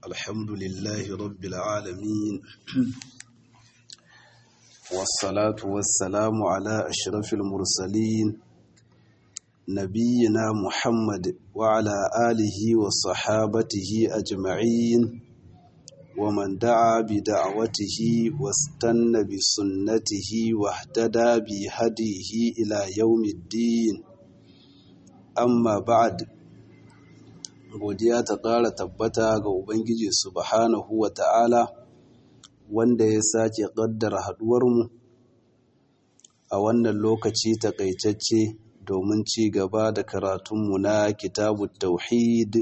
الحمد لله رب العالمين والصلاة والسلام على أشرف المرسلين نبينا محمد وعلى آله وصحابته أجمعين ومن دعا بدعوته واستنى بسنته واهتدى بهديه إلى يوم الدين أما بعد godiya ta ƙara tabbata ga Ubangiji subhanahu wa ta'ala wanda ya sake ƙaddara haɗuwarmu a wannan lokaci taƙaitacce domin ci gaba da karatunmu na kitabu tauhid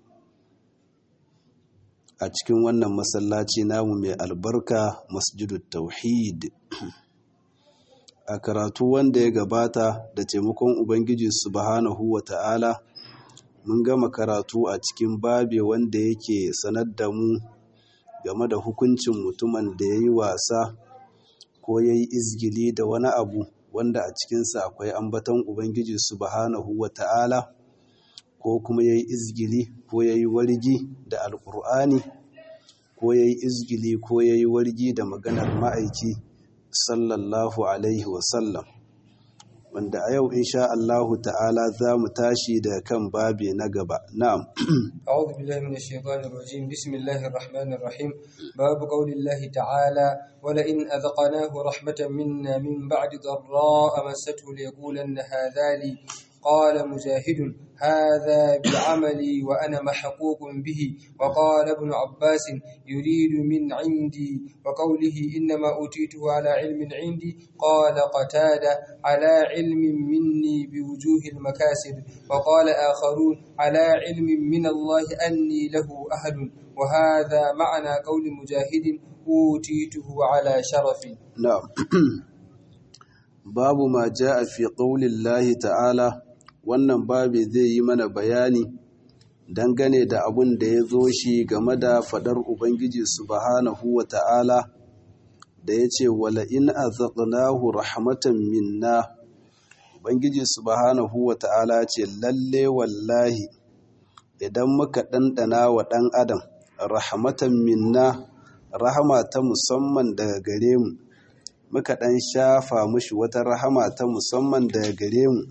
a cikin wannan masallaci namu mai albarka masjidu tauhid a karatu wanda ya gabata da taimakon Ubangiji subhanahu wa ta'ala mun gama karatu a cikin babe wanda yake sanar da mu game da hukuncin mutumin da ya yi wasa ko ya yi izgili da wani abu wanda a cikinsa akwai ambaton ubangiji subhanahu wa ta'ala ko kuma ya yi izgili ko ya yi wargi da alkur'ani ko ya yi izgili ko ya yi wargi da maganar ma'aiki sallallahu alaihi wasallam wanda a yau insha Allahu ta'ala za mu tashi da kan babi na gaba na'am a'udhu billahi minash shaitanir rajim bismillahir rahmanir rahim babu qaulillahi ta'ala wala in adhaqnahu rahmatan minna min ba'di dharra'a massathu liyaqulanna hadha li قال مجاهد هذا بعملي وأنا محقوق به وقال ابن عباس يريد من عندي وقوله إنما أوتيته على علم عندي قال قتادة على علم مني بوجوه المكاسب وقال آخرون على علم من الله أني له أهل وهذا معنى قول مجاهد أوتيته على شرف نعم باب ما جاء في قول الله تعالى wannan babi zai yi mana bayani dangane da abun da ya zo shi game da fadar Ubangiji subhanahu wa ta'ala da ya ce wala in azaqnahu rahmatan minna Ubangiji subhanahu wa ta'ala ce lalle wallahi idan muka ɗanɗana wa ɗan adam rahmatan minna rahama ta musamman daga gare mu muka ɗan shafa mushi wata rahama ta musamman daga gare mu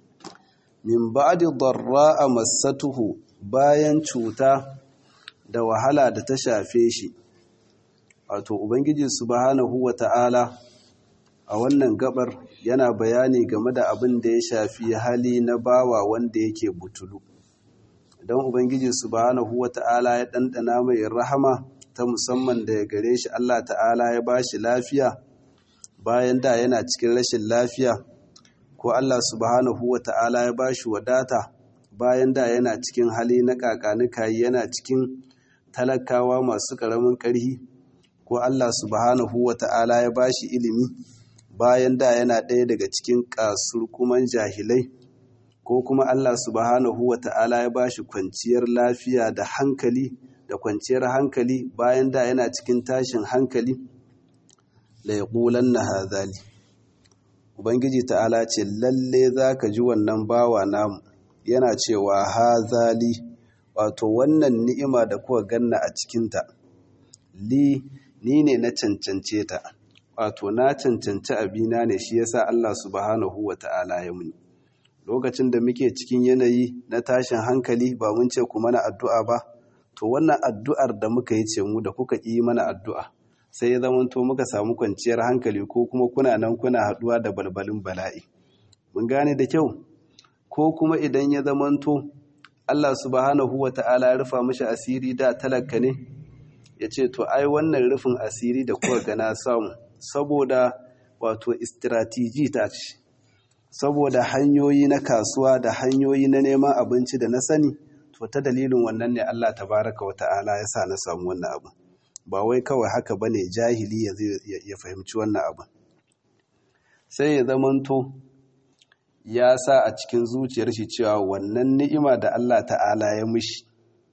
min ba'di darra'a massatuhu bayan cuta da wahala da ta shafe shi wato ubangiji subhanahu wata'ala a wannan gabar yana bayani game da abin da ya shafi hali na bawa wanda yake butulu idan ubangiji subhanahu wata'ala ya ɗanɗana mai rahama ta musamman da ya gare shi Allah ta'ala ya bashi lafiya bayan da yana cikin rashin lafiya ko Allah subhanahu wa ta'ala ya ba shi wadata bayan da yana cikin hali na kakanikayi yana cikin talakawa masu ƙaramin ƙarhi ko Allah subhanahu wa ta'ala ya ba shi ilimi bayan da yana ɗaya daga cikin kasurkuman jahilai ko kuma Allah subhanahu wa ta'ala ya ba shi kwanciyar lafiya da hankali da kwanciyar hankali bayan da yana cikin tashin hankali la yaqulanna hadhali Ubangiji ta'ala ce lalle za ka ji wannan bawa namu yana cewa hazali wato wannan ni'ima da kuka ganna a cikinta li ni ne na cancance ta wato na cancanci abina ne shi yasa Allah subhanahu wa ta'ala ya muni lokacin da muke cikin yanayi na tashin hankali ba mun ce ku mana addu'a ba to wannan addu'ar da muka yi ce mu da kuka yi mana addu'a sai ya zamanto muka samu kwanciyar hankali ko kuma kuna nan kuna haɗuwa da balbalin bala'i mun gane da kyau ko kuma idan ya zamanto Allah subhanahu wa ta'ala ya rufa mashi asiri da talaka ne ya ce to ai wannan rufin asiri da kuka gana samu saboda wato istratiji ta ce saboda hanyoyi na kasuwa da hanyoyi na neman abinci da na sani to ta dalilin wannan ne Allah tabaraka wa ta'ala ya sa na samu wannan abin ba wai kawai haka bane jahili ya fahimci wannan abin sai ya zamanto ya sa a cikin zuciyar shi cewa wannan ni'ima da Allah ta'ala ya mushi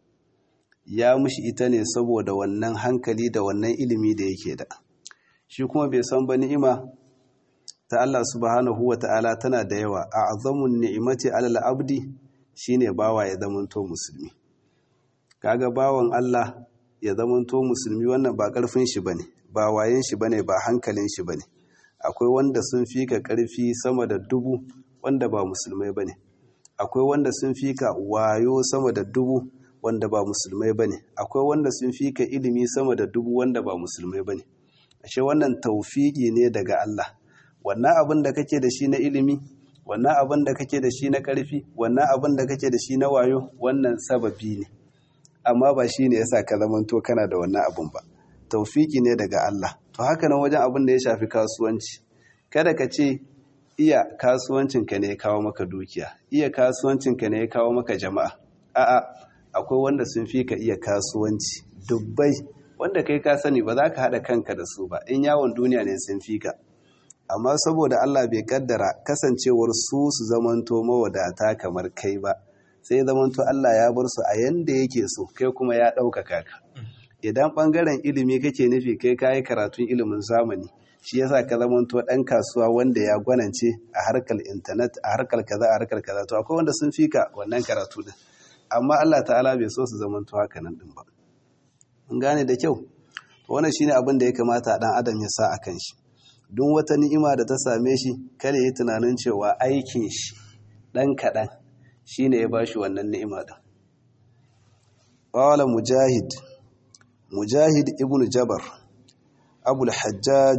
ya mushi ita ne saboda wannan hankali da wannan ilimi da yake da shi kuma bai san ba ni'ima ta Allah subhanahu wa ta'ala tana da yawa a azamun ni'imati alal abdi shine bawa ya zamanto musulmi kaga bawan Allah ya zamanto musulmi wannan ba ƙarfin shi bane ba wayen shi bane ba hankalin shi bane akwai wanda sun fi ka ƙarfi sama da dubu wanda ba musulmai bane akwai wanda sun fi ka wayo sama da dubu wanda ba musulmai bane akwai wanda sun fi ka ilimi sama da dubu wanda ba musulmai bane ashe wannan taufiki ne daga Allah wannan abin da kake da shi na ilimi wannan abin da kake da shi na ƙarfi wannan abin da kake da shi na wayo wannan sababi ne amma ba shi ne yasa ka zamanto kana da wannan abin ba taufiki ne daga Allah to haka nan wajen abin da ya shafi kasuwanci kada ka ce iya kasuwancinka ne ya kawo maka dukiya iya kasuwancinka ne ya kawo maka jama'a a'a akwai wanda sun fi ka iya kasuwanci dubbai wanda kai ka sani ba za ka haɗa kanka da su ba in yawon duniya ne sun fi ka amma saboda Allah bai kaddara kasancewar su su zamanto mawadata kamar kai ba sai zamanto Allah ya bar su a yanda yake so kai kuma ya ɗaukaka ka idan ɓangaren ilimi kake nufi kai ka yi karatun ilimin zamani shi yasa ka zamanto ɗan kasuwa wanda ya gwanance a harkar intanet a harkar kaza a harkar kaza to akwai wanda sun fika wannan karatu din amma Allah ta'ala bai so su zamanto haka nan din ba mun gane da kyau to wannan shine abin da ya kamata dan adam ya sa akan shi duk wata ni'ima da ta same shi kada yi tunanin cewa aikin shi dan kaɗan shine ya bashi wannan ni'ima din qala mujahid mujahid ibnu jabar abul hajjaj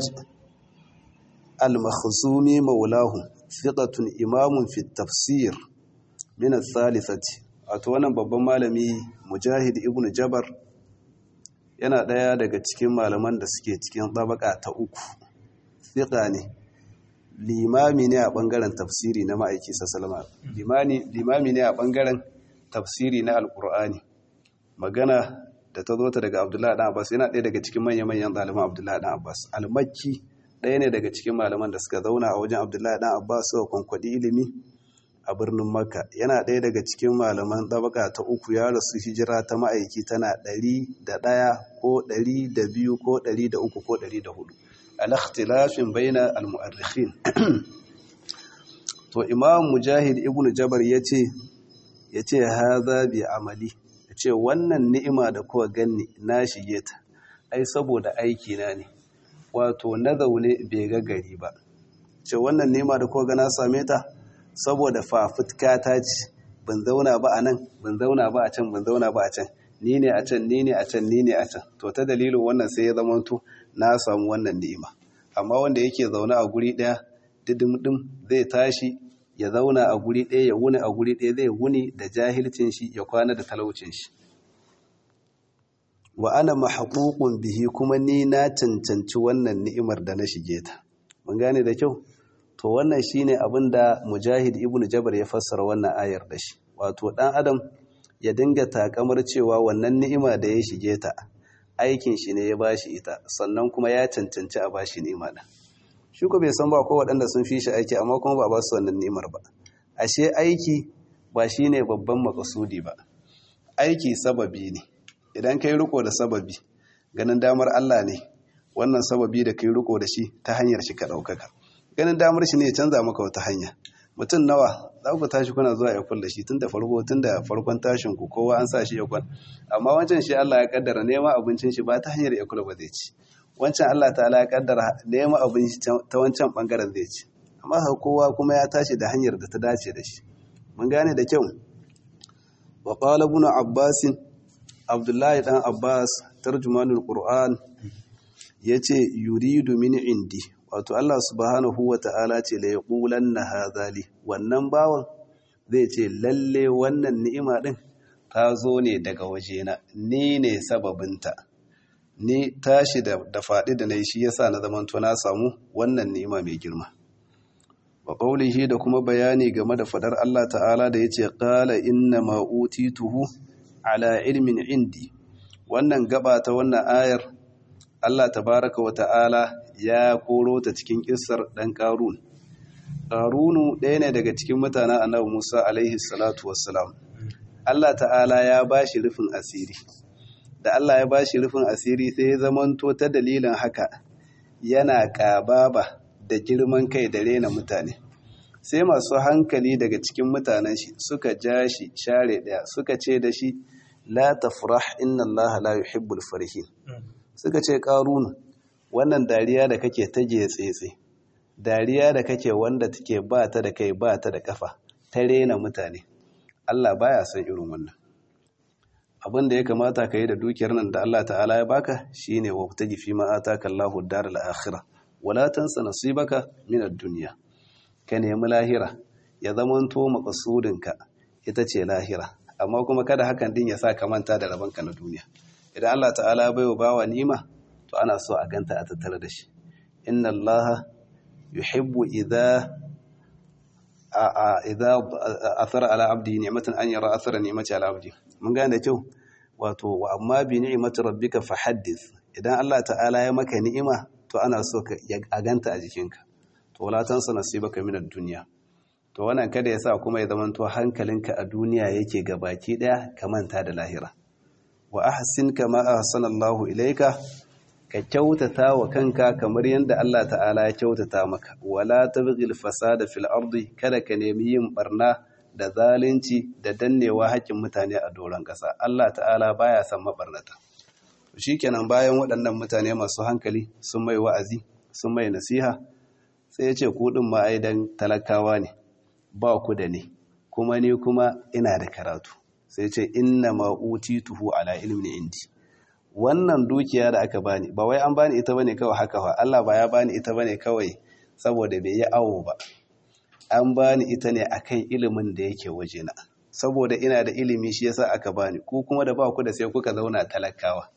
al-makhzumi maulahu thiqatun imamun fi tafsir min al-thalithati wato wannan babban malami mujahid ibnu jabar yana ɗaya daga cikin malaman da suke cikin tabaka ta uku thiqa ne limami ne a ɓangaren tafsiri na ma'aiki sassalama limami ne a ɓangaren tafsiri na alƙur'ani magana da ta zo ta daga abdullahi ɗan abbas yana ɗaya daga cikin manya-manyan ɗaliban abdullahi ɗan abbas almakki ɗaya ne daga cikin malaman da suka zauna a wajen abdullahi ɗan abbas suka kwankwaɗi ilimi a birnin makka yana ɗaya daga cikin malaman ɗabaka ta uku ya rasu hijira ta ma'aiki tana ɗari da ɗaya ko ɗari da biyu ko ɗari da uku ko ɗari da hudu al-ikhtilafin baina al-mu'arrikhin to imam mujahid ibn jabar yace yace hadha bi amali yace wannan ni'ima da kowa ganni na shige ta ai saboda aiki na ne wato na zaune bai ga gari ba ce wannan ni'ima da kowa ga na same ta saboda fafutka ta ce ban zauna ba a nan ban zauna ba a can ban zauna ba a can ni ne a can ni ne a can ni ne a can to ta dalilin wannan sai ya zamanto na samu wannan ni'ima amma wanda yake zaune a guri ɗaya didimdim zai tashi ya zauna a guri ɗaya ya wuni a guri ɗaya zai wuni da jahilcin shi ya kwana da talaucin shi wa ana mahququn bihi kuma ni na cancanci wannan ni'imar da na shige ta mun gane da kyau to wannan shine abin da mujahid ibnu jabar ya fassara wannan ayar da shi wato dan adam ya dinga takamar cewa wannan ni'ima da ya shige ta aikin shi ne ya bashi ita sannan kuma ya cancanci a bashi ni'ima da shi ko bai san ba ko waɗanda sun fi shi aiki amma kuma ba ba su wannan ni'imar ba ashe aiki ba shine babban makasudi ba aiki sababi ne idan kai riko da sababi ganin damar Allah ne wannan sababi da kai riko da shi ta hanyar shi ka ɗaukaka ganin damar shi ne ya canza maka wata hanya mutum nawa za ku tashi kuna zuwa ya kulla shi tun da farko tun da farkon tashin ku kowa an sa shi ya kwan amma wancan shi Allah ya kaddara neman abincin shi ba ta hanyar ya kula ba zai ci wancan Allah ta'ala ya kaddara neman abinci ta wancan bangaren zai ci amma haka kowa kuma ya tashi da hanyar da ta dace da shi mun gane da kyau wa qala ibn abbas abdullahi dan abbas tarjumanul qur'an yace yuridu min indi wato Allah subhanahu wa ta'ala ce la yaqulanna hadhali wannan bawan zai ce lalle wannan ni'ima din ta zo ne daga wajena ni ne sababinta ni tashi da da faɗi da nayi shi yasa na zamanto na samu wannan ni'ima mai girma wa qawlihi da kuma bayani game da fadar Allah ta'ala da yace qala inna ma utituhu ala ilmin indi wannan gaba ta wannan ayar Allah tabaraka wa ta'ala ya koro ta cikin kissar ɗan ƙarun. Ƙarunu ɗaya ne daga cikin mutanen annabi Musa alaihi salatu wassalam. Allah ta'ala ya ba shi rufin asiri. Da Allah ya ba shi rufin asiri sai ya zamanto ta dalilin haka yana ƙababa da girman kai da rena mutane. Sai masu hankali daga cikin mutanen shi suka ja shi share ɗaya suka ce da shi la tafrah inna allaha la yuhibbul farihin suka ce qarun wannan dariya da kake ta tsetse dariya da kake wanda take ba ta da kai ba ta da kafa ta rena mutane Allah baya son irin wannan abin da ya kamata ka yi da dukiyar nan da Allah ta'ala ya baka shine wa taji fi ma ataka Allahu daral akhirah wala tansa nasibaka min ad-dunya ka nemi lahira ya zamanto maqsudinka ita ce lahira amma kuma kada hakan din ya sa ka manta da rabanka na duniya idan Allah ta'ala ya baiwa bawa nima to ana so a ganta a tattare da shi inna Allah yuhibbu idha idza athara ala abdi ni'matan an yara athara ni'mati ala abdi mun gane kyau wato wa amma bi ni'mati rabbika fahaddith idan Allah ta'ala ya maka ni'ima to ana so ka a ganta a jikinka to wala tansa nasibaka min ad-dunya to wannan kada ya sa kuma ya zamanto hankalinka a duniya yake gabaki daya ka manta da lahira wa ahsin kama ahsana Allahu ilayka ka kyautata wa kanka kamar yadda Allah ta'ala ya kyautata maka wala tabghil fasada fil ardi kada ka nemi yin barna da zalunci da dannewa haƙƙin mutane a doron ƙasa Allah ta'ala baya son mabarnata shikenan bayan waɗannan mutane masu hankali sun mai wa'azi sun mai nasiha sai ya ce ku din ma ai dan talakawa ne ba ku da ne kuma ni kuma ina da karatu sai ce inna ma utituhu ala ilmin indi wannan dukiya da aka bani ba wai an bani ita bane kawai haka fa Allah ba ya bani ita bane kawai saboda bai yi awo ba an bani ita ne akan ilimin da yake wajena saboda ina da ilimi shi yasa aka bani ku kuma da ba ku da sai kuka zauna talakawa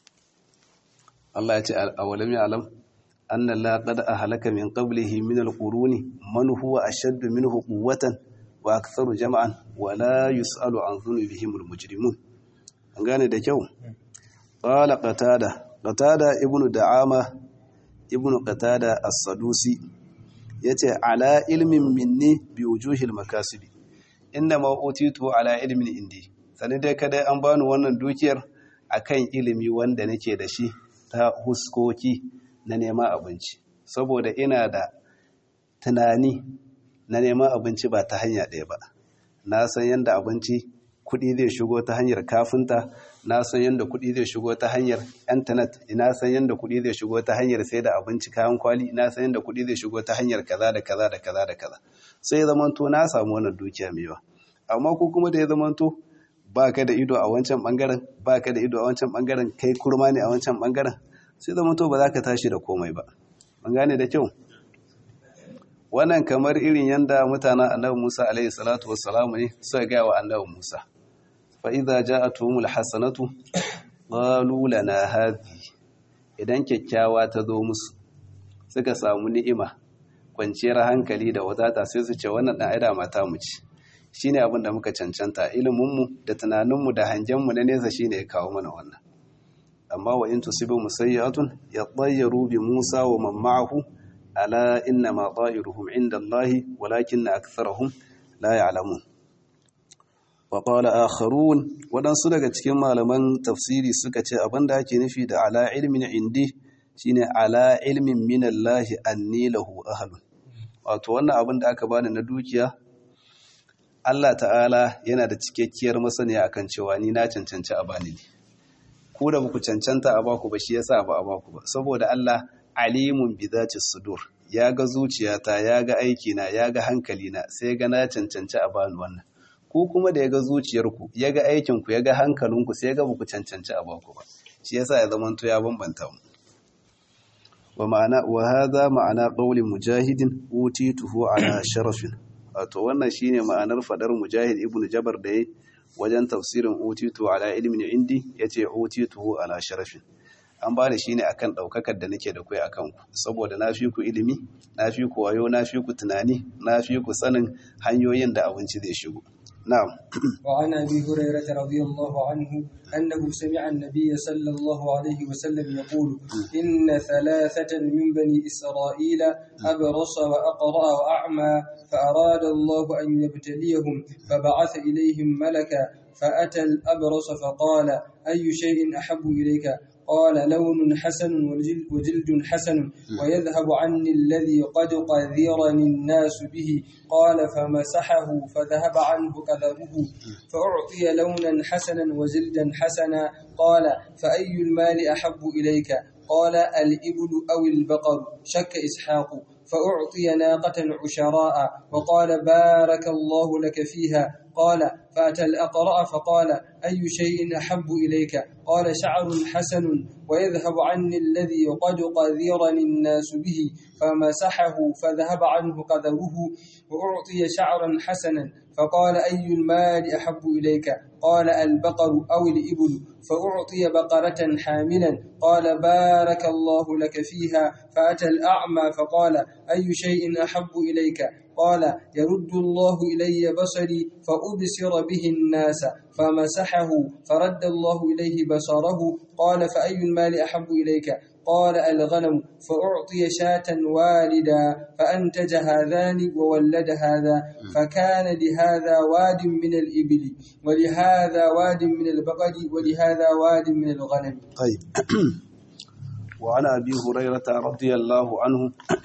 Allah ya ce awalam ya'lam anna la qad ahlaka min qablihi min alquruni man huwa ashaddu minhu quwwatan wa aktharu jama'an wa la yus'alu an dhunubihim almujrimun an gane da kyau قال قتادة قتادة ابن دعامة ابن قتادة الصدوسي yace ala ilmin minni bi wujuhil makasibi inna ma utitu ala ilmin indi sani dai kada an bani wannan dukiyar akan ilimi wanda nake da shi ta huskoki na neman abinci saboda ina da tunani na neman abinci ba ta hanya ɗaya ba na san yadda abinci kuɗi zai shigo ta hanyar kafinta na san yadda kuɗi zai shigo ta hanyar intanet ina san yadda kuɗi zai shigo ta hanyar sai da abinci kayan kwali ina san yadda kuɗi zai shigo ta hanyar kaza da kaza da kaza da kaza sai zamanto na samu wannan dukiya mai yawa amma ko kuma da ya zamanto ba ka da ido a wancan bangaren ba ka da ido a wancan bangaren kai kurma ne a wancan bangaren sai zamanto ba za ka tashi da komai ba an gane da kyau wannan kamar irin yanda mutanen annabi Musa alaihi salatu wassalamu ne suka ga wa annabi Musa fa idza ja'atuhumul hasanatu qalu lana hadhi idan kyakkyawa ta zo musu suka samu ni'ima kwanciyar hankali da wadata sai su ce wannan dan aida mata mu ci shine abin da muka cancanta ilimin mu da tunanin mu da hangen mu na nesa shine ya kawo mana wannan amma wa in tusibu musayyatun yatayyaru bi Musa wa man ma'ahu ala inna ma ta'iruhum inda Allah walakin aktharuhum la ya'lamun wa qala akharun wadansu daga cikin malaman tafsiri suka ce abinda ake nufi da ala ilmin indi shine ala ilmin min Allah anni lahu ahlun wato wannan abin da aka bani na dukiya Allah ta'ala yana da cikakkiyar masaniya akan cewa ni na cancanci a bani ne ku da muku cancanta a baku ba shi yasa ba a baku ba saboda Allah alimun bi zati sudur ya ga zuciyata ya ga aikina ya ga hankalina sai ga na cancanci a bani wannan ku kuma da ya ga zuciyarku ya ga aikinku ya ga hankalinku sai ga ku cancanci a baku ba shi yasa ya zama to ya bambanta mu wa ma'ana wa hadha ma'ana qawli mujahidin utituhu ala sharafin wato wannan shine ma'anar fadar mujahid ibnu jabar da yayi wajen tafsirin utitu ala ilmin indi yace utituhu ala sharafin an ba da shi ne akan ɗaukakar da nake da kai akan ku saboda na fi ku ilimi na fi ku wayo na fi ku tunani na fi ku sanin hanyoyin da abinci zai shigo na'am وعن أبي هريرة رضي الله عنه أنه سمع النبي صلى الله عليه وسلم يقول إن ثلاثة من بني إسرائيل أبرص وأقرأ وأعمى فأراد الله أن يبتليهم فبعث إليهم ملكا فأتى الأبرص فقال أي شيء أحب إليك قال لون حسن وجلد حسن ويذهب عني الذي قد قذرني الناس به قال فمسحه فذهب عنه كذبه فأعطي لونا حسنا وجلدا حسنا قال فأي المال أحب إليك قال الإبل أو البقر شك إسحاق فأعطي ناقة عشراء وقال بارك الله لك فيها قال فأتى الأقرأ فقال أي شيء أحب إليك قال شعر حسن ويذهب عني الذي قد قذرني الناس به فمسحه فذهب عنه قذره وأعطي شعرا حسنا فقال أي المال أحب إليك قال البقر أو الإبل فأعطي بقرة حاملا قال بارك الله لك فيها فأتى الأعمى فقال أي شيء أحب إليك قال يرد الله إلي بصري فأبصر به الناس فمسحه فرد الله إليه بصره قال فأي المال أحب إليك قال الغنم فأعطي شاة والدا فأنتج هذان وولد هذا فكان لهذا واد من الإبل ولهذا واد من البقر ولهذا واد من الغنم طيب وعن أبي هريرة رضي الله عنه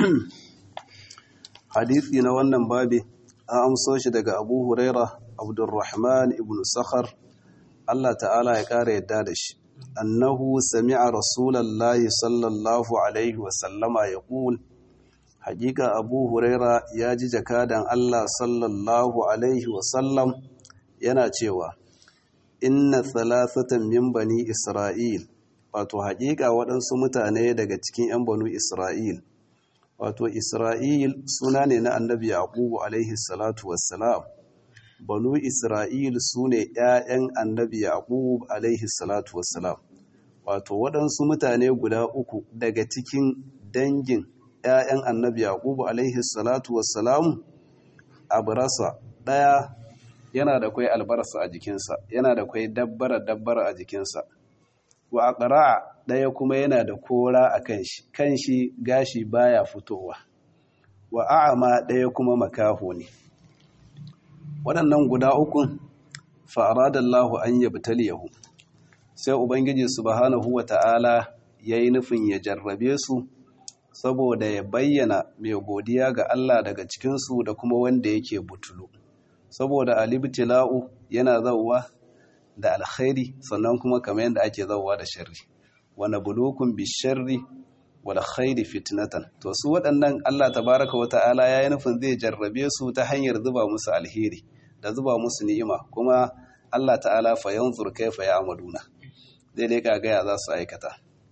حديثي نوانا بابي أمسوش دقى أبو هريرة عبد الرحمن ابن سخر الله تعالى يكار يدادش أنه سمع رسول الله صلى الله عليه وسلم يقول حقيقة أبو هريرة ياجي جكادا الله صلى الله عليه وسلم يناتيوا إن ثلاثة من بني إسرائيل wato haƙiƙa waɗansu mutane daga cikin 'yan banu Isra'il wato Isra'il suna ne na annabi Yaqubu alaihi salatu wassalam banu Isra'il su ne ‘ya'yan annabi Yaqub alaihi salatu wassalam wato waɗansu mutane guda uku daga cikin dangin ‘ya'yan annabi Yaqub alaihi salatu wassalam abrasa ɗaya yana da kwai albarsa a jikinsa yana da kwai dabbara dabbara a jikinsa wa aqra ɗaya kuma yana da kora a kanshi kanshi gashi baya fitowa wa a'ama ɗaya kuma makaho ne waɗannan guda ukun fa'aradallahu an yabtaliyahu sai ubangiji subhanahu wata'ala yayi nufin ya jarrabe su saboda ya bayyana mai godiya ga Allah daga cikin su da kuma wanda yake butulu saboda alibtila'u yana zauwa da alkhairi sannan kuma kamar yadda ake zauwa da sharri wa nabluukum bisharri wal khairi fitnatan to su waɗannan Allah tabaraka wa ta'ala yayi nufin zai jarrabe su ta hanyar zuba musu alheri da zuba musu ni'ima kuma Allah ta'ala fa yanzur kaifa ya'maluna zai leka ga ya za su aikata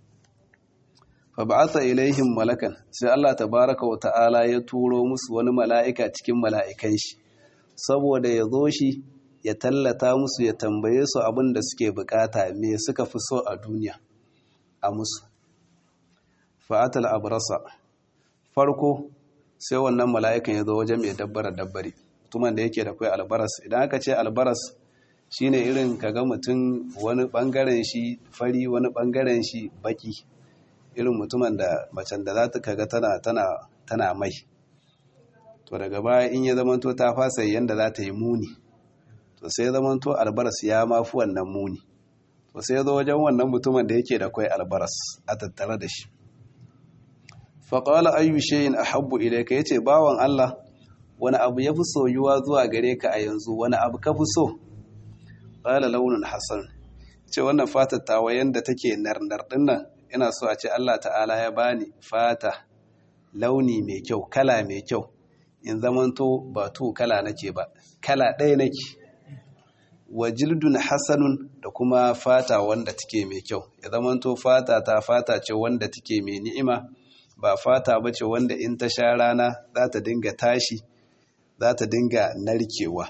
fa ba'atha ilaihim malakan sai Allah tabaraka wa ta'ala ya turo musu wani mala'ika cikin mala'ikan shi saboda ya zo shi ya tallata musu ya tambaye su abin da suke bukata me suka fi so a duniya a musu fa'atal abrasa farko sai wannan mala'ikan ya zo wajen mai dabbara dabbari tuman da yake da kai albaras idan aka ce albaras shine irin kaga mutum wani bangaren shi fari wani bangaren shi baki irin mutumin da macen da za ta kaga tana tana tana mai to daga baya in ya zamanto ta fasa yanda za ta yi muni to sai zamanto albaras ya mafi wannan muni to sai zo wajen wannan mutumin da yake da kai albaras a tattare da shi faƙala ayyu shayin a habbu ilaika ya ce bawan Allah wani abu ya fi soyuwa zuwa gare ka a yanzu wani abu ka fi so ƙala launin hassan ce wannan fatar tawa yadda take narnar dinnan ina so a ce Allah ta'ala ya bani fata launi mai kyau kala mai kyau in zamanto ba to kala nake ba kala ɗaya nake wa jildun hasanun da kuma fata wanda take mai kyau ya zamanto fata ta fata ce wanda take mai ni'ima ba fata ba ce wanda in ta sha rana za ta dinga tashi za ta dinga narkewa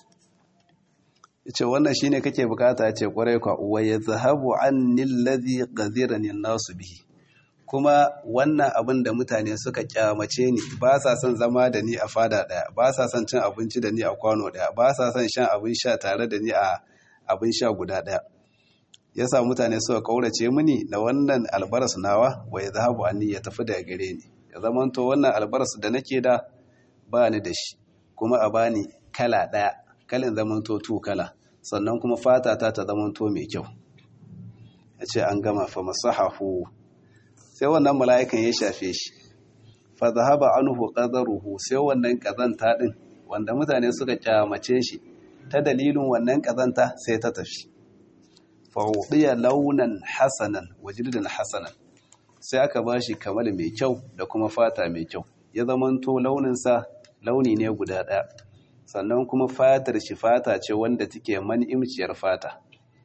ce wannan shine kake bukata ce kwarai kwa wa yazhabu anni alladhi qadhirani nasu bihi kuma wannan abin da mutane suka kyamace ni ba sa son zama da ni a fada daya ba sa son cin abinci da ni a kwano daya ba sa son shan abin sha tare da ni a abin sha guda daya yasa mutane suka kaurace mini na wannan albaras nawa wa yazhabu anni ya tafi daga gare ni ya zamanto wannan albaras da nake da ba ni da shi kuma a bani kala daya kalin zamanto tu kala sannan kuma fata ta ta zamanto mai kyau ya ce an gama fa masahahu sai wannan mala'ikan ya shafe shi fa zahaba anhu qadaruhu sai wannan kazanta din wanda mutane suka kyamace shi ta dalilin wannan kazanta sai ta tafi fa udiya launan hasanan wajildan hasanan sai aka bashi kamal mai kyau da kuma fata mai kyau ya zamanto launinsa launi ne guda ɗaya sannan kuma fatar shi fata ce wanda take man'imciyar fata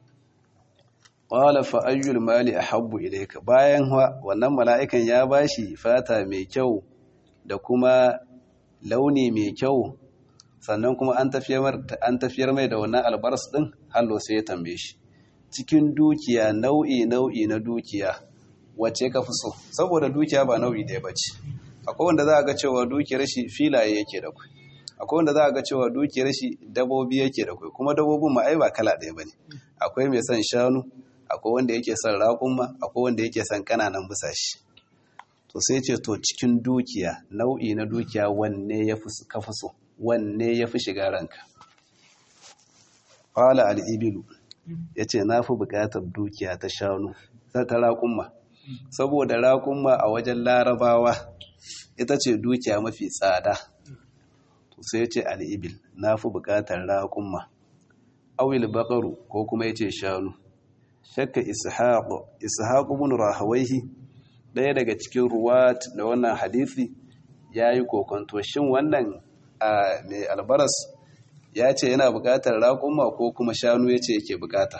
qala fa ayyul mali ahabbu ilayka bayan wannan mala'ikan ya bashi fata mai kyau da kuma launi mai kyau sannan kuma an tafiyar an tafiyar mai da wannan albars din hallo sai ya tambaye shi cikin dukiya nau'i nau'i na dukiya wacce ka fi so saboda dukiya ba nau'i ɗaya bace akwai wanda za a ga cewa dukiyar shi filaye yake da kai akwai wanda za a ga cewa dukiyar shi dabobi yake da kai kuma dabobin ma ai ba kala ɗaya bane akwai mai son shanu akwai wanda yake son raƙumma akwai wanda yake son kananan busashi to sai ce to cikin dukiya nau'i na dukiya wanne ya fi ka fi so wanne ya fi shiga ranka qala al-ibilu yace na fi buƙatar dukiya ta shanu ta raƙumma saboda raƙumma a wajen larabawa ita ce dukiya mafi tsada to sai ce al'ibil na fi buƙatar raƙumma awil baƙaru ko kuma ya ce shanu shakka ishaƙu bin rahawaihi ɗaya daga cikin ruwat da wannan hadithi ya yi kokonto shin wannan mai albaras ya ce yana buƙatar raƙumma ko kuma shanu ya ce yake buƙata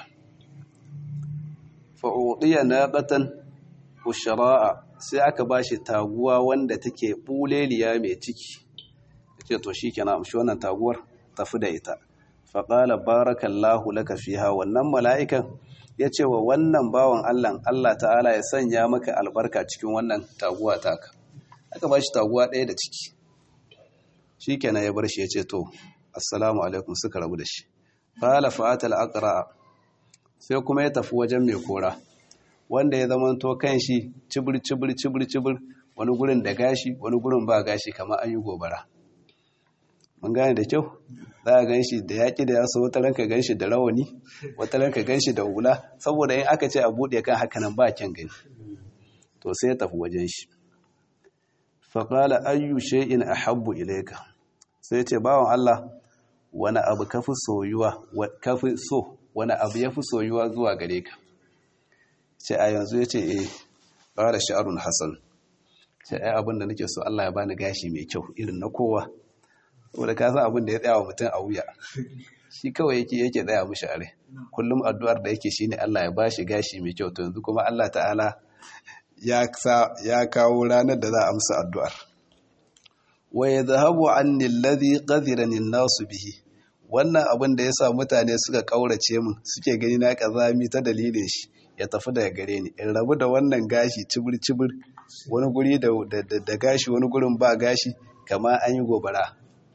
fa'uɗiya na ƙatan ushara'a sai aka ba shi taguwa wanda take buleliya mai ciki ce to shi kenan amshi wannan taguwar tafi da ita faƙala barakallahu laka fiha wannan mala'ikan ya ce wa wannan bawan Allah Allah ta'ala ya sanya maka albarka cikin wannan taguwa taka aka ba shi taguwa ɗaya da ciki shi kenan ya bar shi ya ce to assalamu alaikum suka rabu da shi ƙala fa'atal aqra sai kuma ya tafi wajen mai kora wanda ya zama to kan shi cibir cibir cibir cibir wani gurin da gashi wani gurin ba gashi kamar an yi gobara mun gane da kyau za a gan shi da yaƙi da yaso wata ranka gan shi da rawani wata ranka gan shi da hula saboda in aka ce a buɗe kan haka nan ba kyan gani to sai ya tafi wajen shi faƙala ayyu shay'in ahabbu ilayka sai ce bawan Allah wani abu kafi soyuwa kafi so wani abu yafi soyuwa zuwa gare ka ce a yanzu ya ce eh ƙara sha'arun hassan ce ai abin da nake so Allah ya bani gashi mai kyau irin na kowa saboda ka san abin da ya tsaya wa mutum a wuya shi kawai yake yake tsaya mishi a rai kullum addu'ar da yake shine Allah ya bashi gashi mai kyau to yanzu kuma Allah ta'ala ya ya kawo ranar da za a amsa addu'ar wa yadhhabu anni alladhi qadirani an-nasu bihi wannan abin da yasa mutane suka kaurace min suke gani na kazami ta dalilin shi ya tafi daga gare ni in rabu da wannan gashi cibir-cibir wani guri da gashi wani gurin ba gashi kama an yi gobara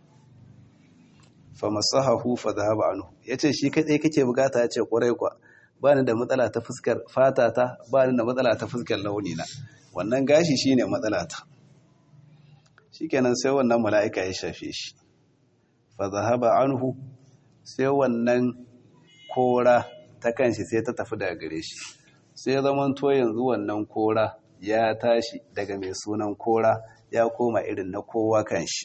fa masahahu fa zahaba anhu yace shi kai kake bukata yace kwarai kwa ba ni da matsala ta fuskar fata ta ba ni da matsala ta fuskar launi na wannan gashi shine matsala ta shikenan sai wannan mala'ika ya shafe shi fa zahaba anhu sai wannan kora ta kanshi sai ta tafi daga gare shi sai zaman to yanzu wannan kora ya tashi daga mai sunan kora ya koma irin na kowa kanshi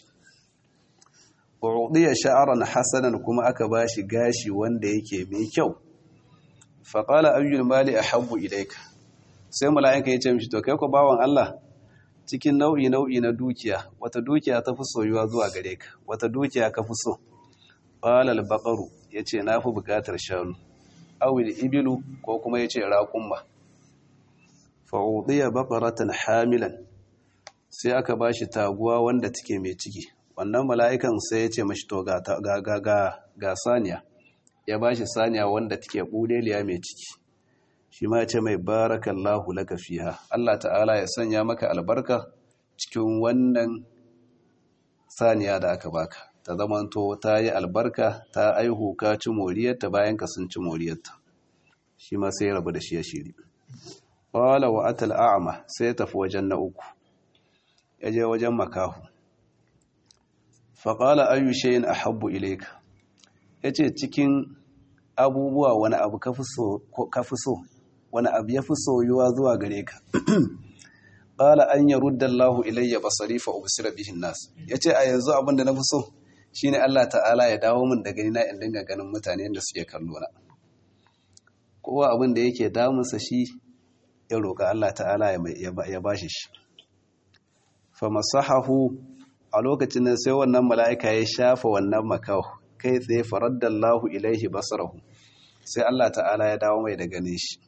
udiya sha'aran hasanan kuma aka bashi gashi wanda yake mai kyau faqala ayyul mali ahabbu ilayka sai mala'ika ya ce mishi to kai ko bawan Allah cikin nau'i nau'i na dukiya wata dukiya ta fi soyuwa zuwa gare ka wata dukiya ka fi so qala al-baqaru yace na fi bukatar shanu awil ibilu ko kuma yace raqumma fa udiya baqaratan hamilan sai aka bashi taguwa wanda take mai ciki wannan mala'ikan sai yace mashi to ga ga ga ga saniya ya bashi saniya wanda take budeliya mai ciki shi ma yace mai barakallahu laka fiha Allah ta'ala ya sanya maka albarka cikin wannan saniya da aka baka ta zamanto ta yi albarka ta aihu ka ci moriyarta bayan ka sun ci moriyarta shi ma sai rabu da shi ya shiri ƙwala wa atal a'ama sai tafi wajen na uku ya je wajen makahu faƙala ayyu shayin a habbu ilaika ya ce cikin abubuwa wani abu ka fi so wani abu ya fi soyuwa zuwa gare ka qala an yarudda Allahu ilayya basari fa ubsira bihi nas yace a yanzu abin da nafi so shine Allah ta'ala ya dawo min da gani na in dinga ganin mutane da suke kallo na kowa abin da yake damunsa shi ya roƙa Allah ta'ala ya bashi shi fa masahahu a lokacin nan sai wannan mala'ika ya shafa wannan makaw kai tsaye faraddallahu ilaihi basarahu sai Allah ta'ala ya dawo mai da ganin shi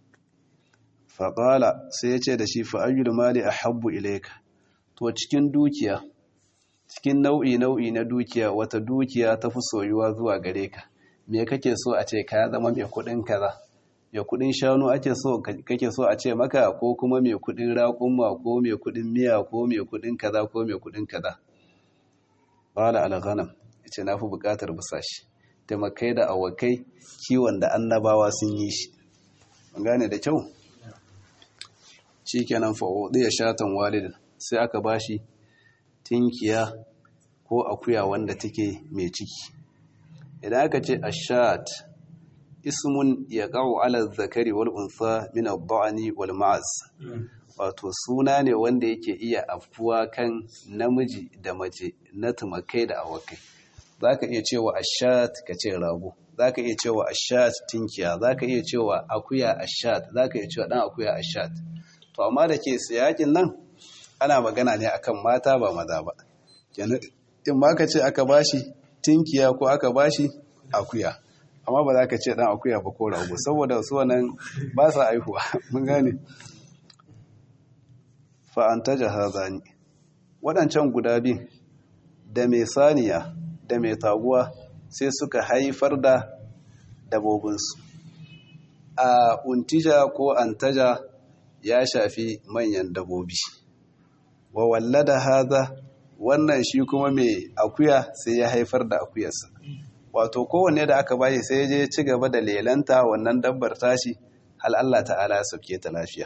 faƙala sai ya ce da shi fa'ayyul mali a habbu ilaika to cikin dukiya cikin nau'i nau'i na dukiya wata dukiya ta fi soyuwa zuwa gare ka me kake so a ce ka zama mai kuɗin kaza mai kuɗin shanu ake so kake so a ce maka ko kuma mai kuɗin raƙumma ko mai kuɗin miya ko mai kuɗin kaza ko mai kuɗin kaza qala al-ghanam yace na fi buƙatar busashi taimakai da awakai kiwon da annabawa sun yi shi mun gane da kyau shikenan fa ya shatan walidin sai aka bashi tinkiya ko akuya wanda take mai ciki idan aka ce ashat ismun yaqau ala zakari wal unsa min ad-da'ni wal ma'az wato suna ne wanda yake iya afkuwa kan namiji da mace na tumakai da awakai zaka iya cewa ashat kace rago zaka iya cewa ashat tinkiya zaka iya cewa akuya ashat zaka iya cewa dan akuya ashat to amma da ke siyakin nan ana magana ne akan mata ba maza ba kenan in ma ka ce aka bashi tinkiya ko aka bashi akuya amma ba za ka ce dan akuya ba ko rago saboda su wannan ba sa aihuwa mun gane fa antaja hadani waɗancan guda biyu da mai saniya da mai taguwa sai suka haifar da dabobinsu a untija ko antaja ya shafi manyan dabobi wa wallada haza wannan shi kuma mai akuya sai ya haifar da akuyarsa wato kowanne da aka bashi sai je ci gaba da lelanta wannan dabbar tashi hal Allah ta'ala ya sauke ta lafiya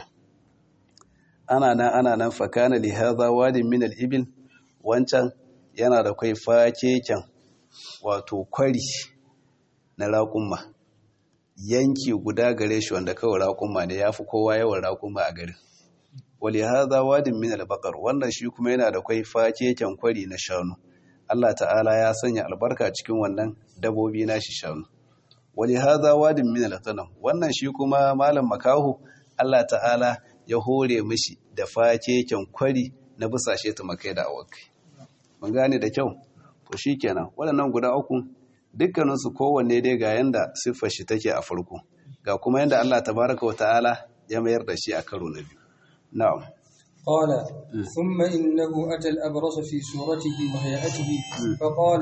ana nan ana nan fakana li hadha wadin min al-ibil wancan yana da kai fakeken wato kwari na raƙumma yanki guda gare shi wanda kawai raƙumma ne yafi kowa yawan raƙumma a garin wali hadha wadin min al-baqar wannan shi kuma yana da kai fakeken kwari na shanu Allah ta'ala ya sanya albarka cikin wannan dabobi nashi shanu wali hadha wadin min al-ghanam wannan shi kuma malam makahu Allah ta'ala ya hore mishi da fakeken kwari na busashe tumakai da awakai mun gane da kyau to shikenan waɗannan guda uku dukkaninsu kowanne dai ga yanda siffar shi take a farko ga kuma yanda Allah tabaraka wa ta'ala ya mayar da shi a karo na biyu na'am قال ثم إنه أتى الأبرص في صورته وهيئته فقال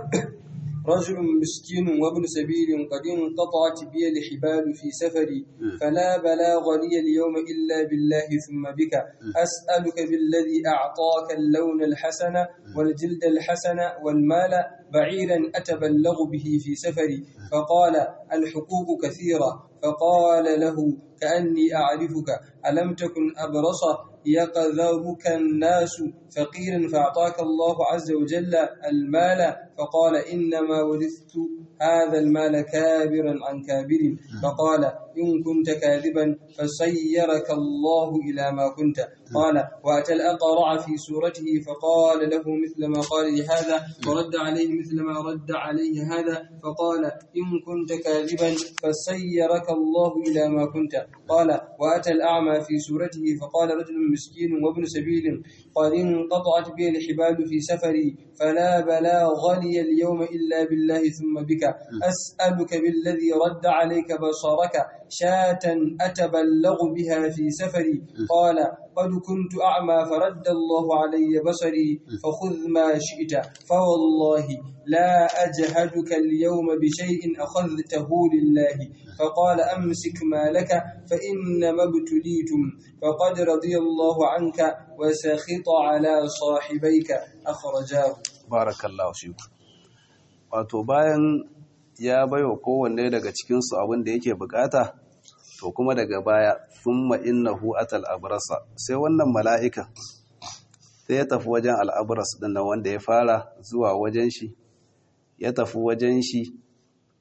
رجل مسكين وابن سبيل قد انقطعت بي الحبال في سفري فلا بلاغ لي اليوم إلا بالله ثم بك أسألك بالذي أعطاك اللون الحسن والجلد الحسن والمال بعيرا أتبلغ به في سفري فقال الحقوق كثيرة فقال له كأني أعرفك ألم تكن أبرص يقذرك الناس فقيرا فأعطاك الله عز وجل المال فقال إنما ورثت هذا المال كابرا عن كابر فقال إن كنت كاذبا فسيرك الله إلى ما كنت قال وأتى الأقرع في سورته فقال له مثل ما قال لهذا ورد عليه مثل ما رد عليه هذا فقال إن كنت كاذبا فسيرك الله إلى ما كنت قال وأتى الأعمى في سورته فقال رجل مسكين وابن سبيل قد انقطعت بي الحبال في سفري فلا بلاغ لي اليوم إلا بالله ثم بك أسألك بالذي رد عليك بصرك شاة أتبلغ بها في سفري قال قد كنت أعمى فرد الله علي بصري فخذ ما شئت فوالله لا أجهدك اليوم بشيء أخذته لله فقال أمسك ما لك فإنما ابتليتم فقد رضي الله عنك وسخط على صاحبيك أخرجاه بارك الله فيك wato bayan ya baiwa kowanne daga cikinsu abin da yake bukata to kuma daga baya thumma innahu atal abrasa sai wannan mala'ika sai ya tafi wajen al'abras din nan wanda ya fara zuwa wajen shi ya tafi wajen shi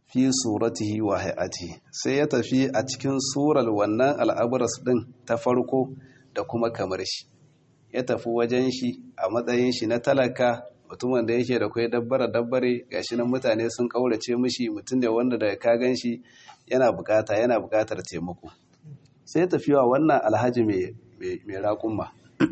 fi suratihi wa hay'atihi sai ya tafi a cikin surar wannan al'abras din ta farko da kuma kamar shi ya tafi wajen shi a matsayin shi na talaka mutumin da yake da kai dabbara dabbare gashi nan mutane sun kaurace mishi mutum da wanda da ka gan shi yana bukata yana bukatar taimako sai tafiwa wannan alhaji mai raƙumma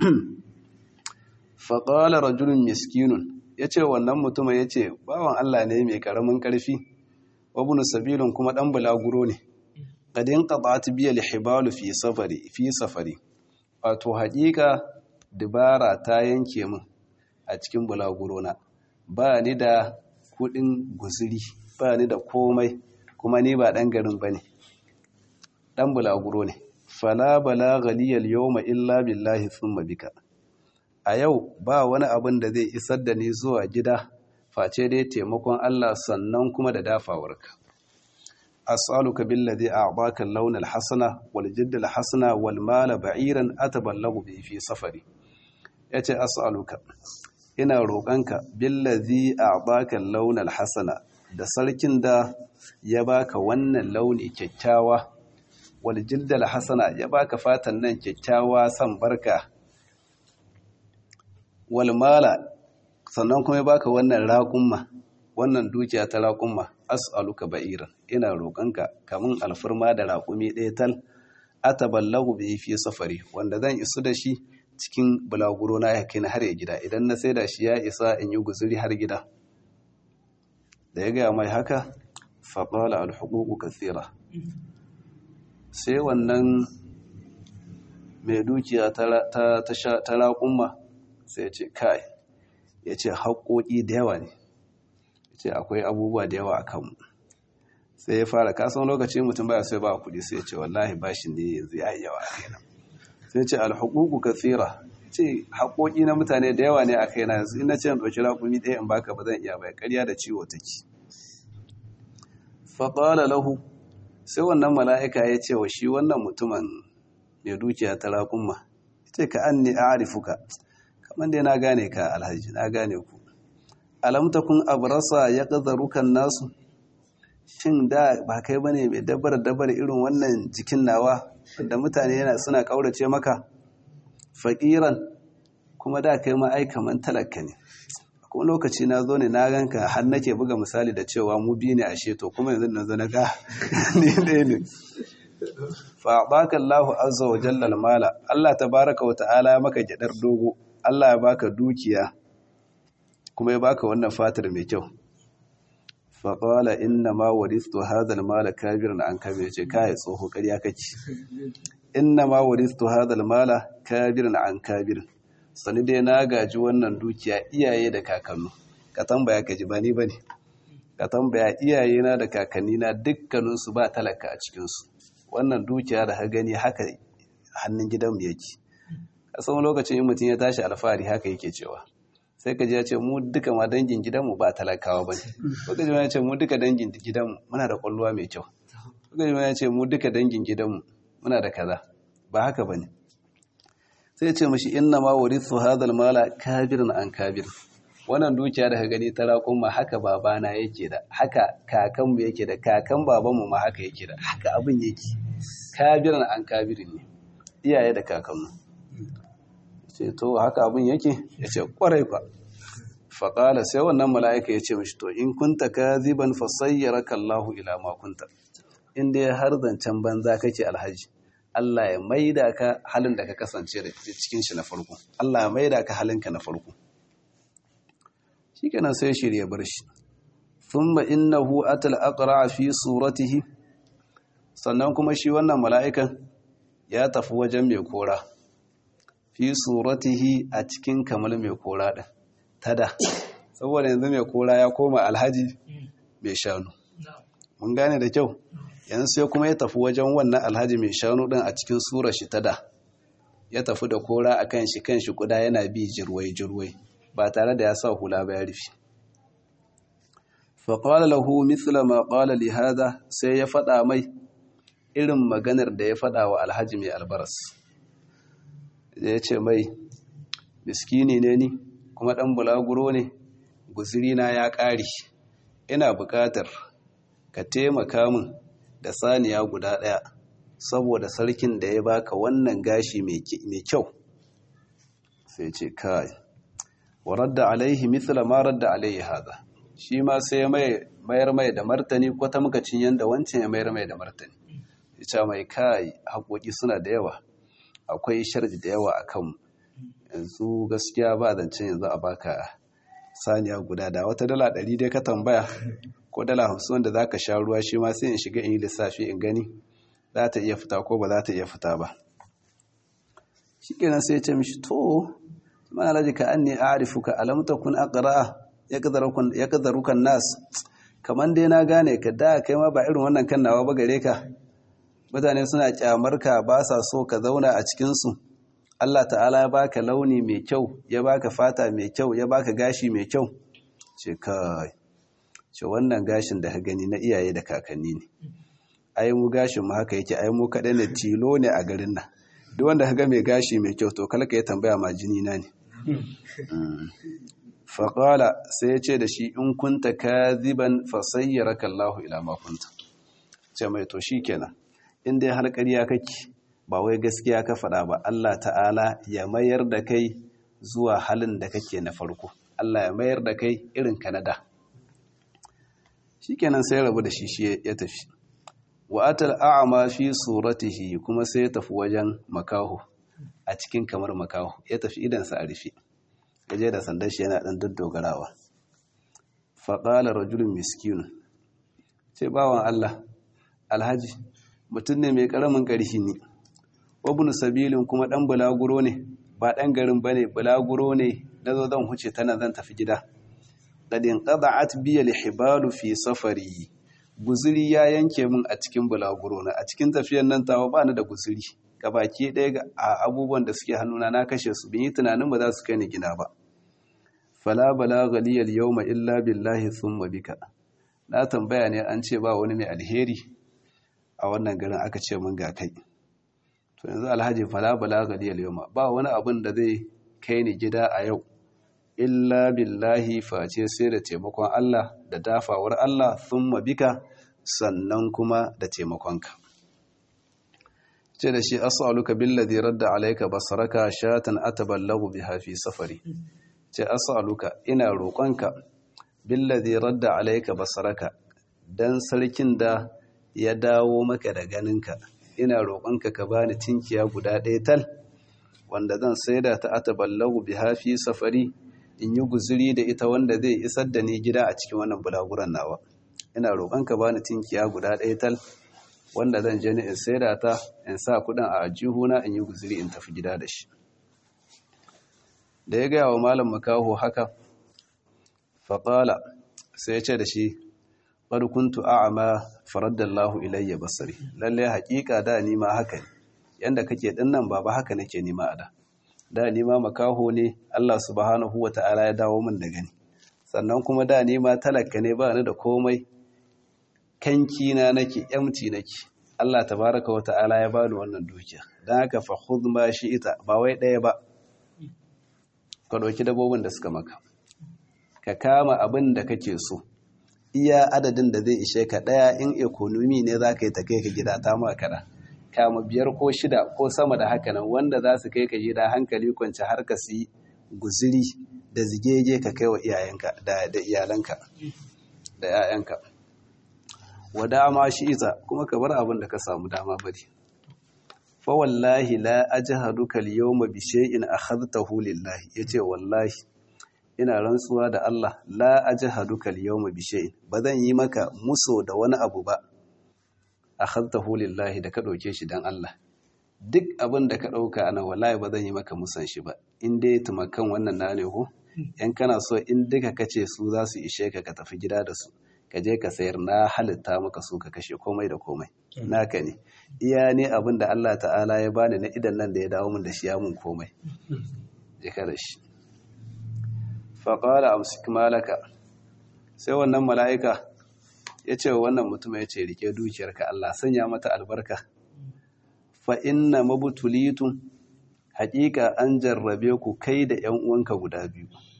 faƙalar rajulun miskinun ya ce wannan mutumin ya ce bawan Allah ne mai ƙaramin ƙarfi wabunu sabilun kuma ɗan bulaguro ne ƙadin ƙaɓata biya lihibalu fi safari wato haƙiƙa dubara ta yanke min a cikin bulaguro na ba ni da kuɗin guziri ba ni da komai kuma ni ba ɗan garin ba ne ɗan bulaguro ne fala bala galiyar yau illa billahi thumma bika a yau ba wani abin da zai isar da ni zuwa gida face dai taimakon Allah sannan kuma da dafawarka as'aluka billadhi a'baka al-lawn al-hasana wal jidd al-hasana wal mal ba'iran ataballagu bi fi safari yace as'aluka ina roƙanka billadhi a'baka al-lawn al-hasana da sarkin da ya baka wannan launi kyakkyawa wal jidd al-hasana ya baka fatan nan kyakkyawa san barka walmala sannan kuma baka wannan raƙumma wannan dukiya ta raƙumma as'aluka ba'iran ina roƙonka kamun alfarma da raƙumi ɗaya tal ataballahu bi fi safari wanda zan isu da shi cikin bulaguro na ya kai har ya gida idan na saida shi ya isa in yi guzuri har gida da ya gaya mai haka faƙala alhuququ kathira sai wannan mai dukiya ta raƙumma sai ya ce kai ya ce haƙoƙi da yawa ne ya ce akwai abubuwa da yawa a kanmu sai ya fara kasan lokacin mutum baya sai ba kuɗi sai ya ce wallahi bashin ne yanzu ya yi yawa a kaina sai ce alhukuku kathira ce haƙoƙi na mutane da yawa ne a kaina yanzu ina ce in ɗauki raƙumi ɗaya in baka ba zan iya bai ƙarya da ciwo take faƙala lahu sai wannan mala'ika ya ce wa shi wannan mutumin mai dukiya ta raƙumma ce ka an ne a arifuka kamar dai na gane ka alhaji na gane ku alam takun abrasa ya qadarukan nasu shin da ba kai bane mai dabar dabar irin wannan jikin nawa da mutane yana suna kaurace maka faqiran kuma da kai ma ai kaman talaka ne kuma lokaci na zo ne na ganka har nake buga misali da cewa mu bi ne ashe to kuma yanzu na zo na ga ni ne ne fa baka Allahu azza wa jalla mala Allah tabaraka wa ta'ala maka gyadar dogo Allah ya baka dukiya kuma ya baka wannan fatar mai kyau faƙwala inna ma waristu hadal mala kabirin an kabe ce kai tsoho ƙarya kake inna ma waristu hadal mala kabirin an kabirin sani dai na gaji wannan dukiya iyaye da kakannu ka tambaya ka ji ba ni bane ka tambaya iyaye na da kakanni na dukkaninsu ba talaka a cikinsu wannan dukiya da ha gani haka hannun gidanmu yake a tsawon lokacin mutum ya tashi alfahari haka yake cewa sai ka ji ya ce mu duka ma dangin gidanmu ba talakawa ba ne ko ka ji ya ce mu duka dangin gidanmu muna da kwallowa mai kyau ko ka ji ya ce mu duka dangin gidanmu muna da kaza ba haka ba ne sai ce mashi inna ma warithu hadal mala kabirin an kabir wannan dukiya da ka gani ta raƙon ma haka babana yake da haka kakanmu yake da kakan babanmu ma haka yake da haka abin yake kabirin an kabirin ne iyaye da kakanmu ce to haka abin yake ya ce kwarai kwa faƙala sai wannan mala'ika ya ce mashi to in kunta ka ziban fasayyara kallahu ila makunta inda ya har zancen banza kake alhaji Allah ya maida ka halin da ka kasance da cikin shi na farko Allah ya maida ka halinka na farko shi kenan sai shirya bar shi thumma innahu atal aqra fi suratihi sannan kuma shi wannan mala'ikan ya tafi wajen mai kora fi suratihi a cikin kamar mai kora ɗin tada saboda yanzu mai kora ya koma alhaji mai shanu mun gane da kyau yanzu sai kuma ya tafi wajen wannan alhaji mai shanu ɗin a cikin sura shi tada ya tafi da kora a kan shi kan shi kuda yana bi jirwai jirwai ba tare da ya sa hula ba ya rufe faƙwala lahu mithla ma ƙwala li hada sai ya faɗa mai irin maganar da ya faɗa wa alhaji mai albaras da ya ce mai miskini ne ni kuma ɗan bulaguro ne guzirina ya ƙari ina buƙatar ka taimaka min da saniya guda ɗaya saboda sarkin da ya baka wannan gashi mai kyau sai ce kai wa radda alaihi mithla ma radda alaihi hada shi ma sai ya mayar mai da martani ko ta muka cin yanda wancan ya mayar mai da martani ya mai kai haƙoƙi suna da yawa akwai sharji da yawa a kanmu yanzu gaskiya ba zancen yanzu a baka saniya guda da wata dala ɗari dai ka tambaya ko dala hamsin wanda za ka sha ruwa shi ma sai in shiga in yi lissafi in gani za ta iya fita ko ba za ta iya fita ba shi kenan sai ya ce mishi to mana laji ka an ne a arifuka alamta kun aqra'a ya kadarukan nas kamar dai na gane ka da kai ma ba irin wannan kan nawa ba gare ka mutane suna kyamar ka ba sa so ka zauna a cikinsu Allah ta'ala ya baka launi mai kyau ya baka fata mai kyau ya baka gashi mai kyau ce kai ce wannan gashin da ka gani na iyaye da kakanni ne ai mu gashin mu haka yake ai mu kaɗai ne tilo ne a garin nan duk wanda ka ga mai gashi mai kyau to kalka ya tambaya ma jini na ne faƙala sai ya ce da shi in kunta kaziban fasayyaraka Allahu ila ma kunta ce mai to shikenan in dai har ƙarya kake ba wai gaskiya ka faɗa ba Allah ta'ala ya mayar da kai zuwa halin da kake na farko Allah ya mayar da kai irin kanada shikenan sai rabu da shi shi ya tafi wa atal a'ma fi suratihi kuma sai ya tafi wajen makaho a cikin kamar makaho ya tafi idansa a rufe gaje da sandar shi yana ɗan daddogarawa faƙala rajulun miskinu ce bawan Allah alhaji mutum ne mai ƙaramin ƙarfi ne wabin sabilin kuma ɗan bulaguro ne ba ɗan garin ba ne bulaguro ne na zo zan huce tana zan tafi gida ɗadin ƙada'at biya lihibalu fi safari guziri ya yanke min a cikin bulaguro na a cikin tafiyan nan tawa ba ni da guziri gabaki ɗaya a abubuwan da suke hannuna na kashe su bin yi tunanin ba za su kai ni gina ba fala bala galiyar yawma illa billahi thumma bika na tambaya ne an ce ba wani mai alheri a wannan garin aka ce mun ga kai to yanzu alhaji fala bala galiyar yawma ba wani abin da zai kai ni gida a yau illa billahi face sai da taimakon Allah da dafawar Allah thumma bika sannan kuma da taimakonka ce da shi as'aluka billadhi radda alayka basaraka shatan ataballahu biha fi safari ce as'aluka ina roƙonka billadhi radda alayka basaraka dan sarkin da ya dawo maka da ganinka ina roƙonka ka bani tinkiya guda ɗaya tal wanda zan saida ta ataballahu biha fi safari in yi guzuri da ita wanda zai isar da ni gida a cikin wannan bulaguran nawa ina roƙonka bani tinkiya guda ɗaya tal wanda zan je ni in saida ta in sa kudin a ajihuna in yi guziri in tafi gida da shi da ya gaya wa malam makaho haka faƙala sai ya ce da shi ƙarkuntu a'ama faraddallahu ilayya basari lalle haƙiƙa da ni ma haka ne yanda kake ɗin nan baba haka nake nima a da da ni ma makaho ne Allah subhanahu wa ta'ala ya dawo min da gani sannan kuma da ni ma talaka ne ba ni da komai kanki na nake yamci nake Allah tabaraka wa ta'ala ya bani wannan dukiya dan haka fa khudh ma ita ba wai daya ba ka dauki dabobin da suka maka ka kama abin da kake so iya adadin da zai ishe ka daya in economy ne zaka yi ta kai ka gida ta ma kada kama biyar ko shida ko sama da haka nan wanda za su kai ka gida hankali kwance har ka si guziri da zigege ka kai wa iyayenka da iyalanka da 'ya'yanka wa dama shi ita kuma ka bar abin da ka samu dama bari fa wallahi la ajhaduka al-yawma bi shay'in akhadtahu lillahi yace wallahi ina rantsuwa da Allah la ajhaduka al-yawma bi shay'in bazan yi maka muso da wani abu ba akhadtahu lillahi da ka dauke shi dan Allah duk abin da ka dauka ana wallahi bazan yi maka musan shi ba in dai tumakan wannan na ne ko yan kana so in duka kace su za su ishe ka ka tafi gida da su ka je ka sayar na halitta maka su ka kashe komai da komai naka ne iya ne abin da Allah ta'ala ya bani na idan nan da ya dawo min da shi ya mun komai je ka da shi fa qala amsik malaka sai wannan mala'ika ya ce wa wannan mutum ya ce rike dukiyarka Allah sanya mata albarka fa inna mabtulitun haƙiƙa an jarrabe ku kai da ƴan uwanka guda biyu